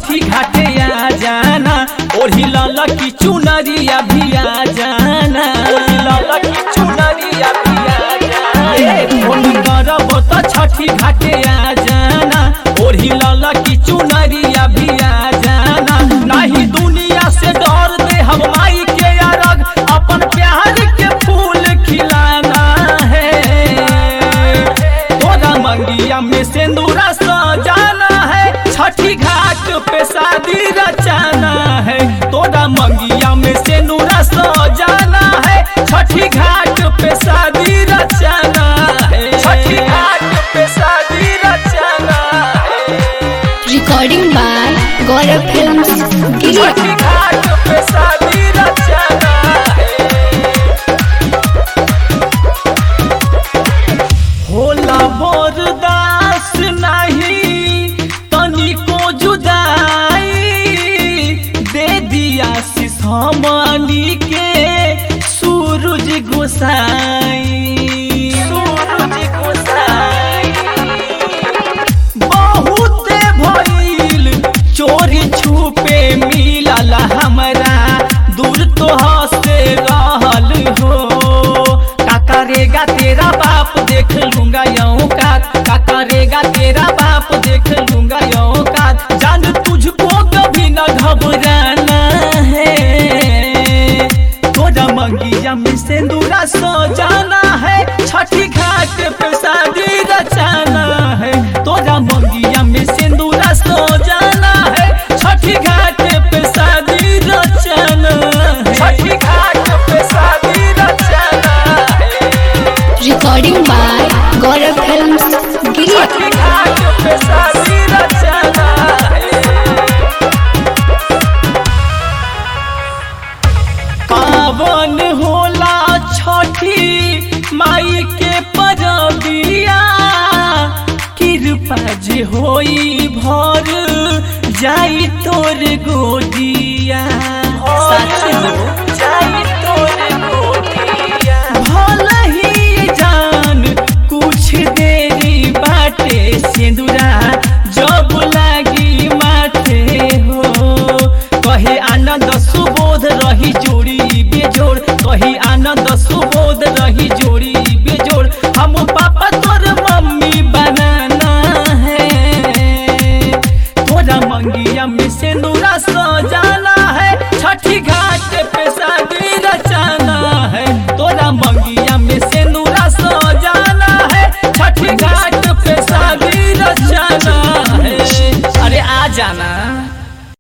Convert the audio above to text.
छठी घाटे आ जाना ओढ़ी लाला की चुनरिया भी आ जाना ओढ़ी लाला की चुनरिया भी आ जाना फोन करब तो छठी घाटे आ जाना ओढ़ी लाला की चुनरिया भी आ जाना नहीं दुनिया से डर दे हम माई के अरग अपन प्यार के फूल खिलाना है तोरा मंगिया में सिंदूरा सजाना है छठी घाट पे शादी रचाना है तोरा मंगिया में सिंदूरा सजाना है छठी घाट पे शादी रचाना है छठी घाट पे शादी रचाना है Recording by Gaurav Films, Giria. छठी घाट पे शादी रचाना है होला बरदास नहीं तनिको जुदाई दे दिया शीश हमनी के सूरज गोसाई सूरज गोसाई बहुत भइल चोरी छुपे मिलल हमरा दूर तो से रहल हो का करेगा तेरा बाप देख लूंगा यौ का का करेगा तेरा बाप देख लूंगा यौ का जान तुझको कभी न घबराना है तोरा मंगिया में सिंदूरा सजाना है छठी घाट पे शादी रचाना है तोरा मंगिया में सिंदूरा सजाना है छठी घाट पे शादी रचाना है छठी घाट पे शादी रचाना है Recording by Gaurav Films, Giria. छठी घाट पे शादी रचाना है पावन होला छठी माई के परबिया कृपा जे होई भर जाई तोर गोदिया सच हो जाई तोर गोदिया भले ही जान कुछ देरी बाटे सिंदूरा जब लागी माथे हो कहे आनंद सुबोध रही जोड़ी बेजोड़ कही आनंद सुबोध रही जोड़ी बेजोड़ हम पापा तोर मम्मी बनाना है तोरा मंगिया में सिंदूरा सजाना है छठी घाट पे शादी रचाना है तोरा मंगिया में सिंदूरा सजाना है छठी घाट पे शादी रचाना है अरे आ जाना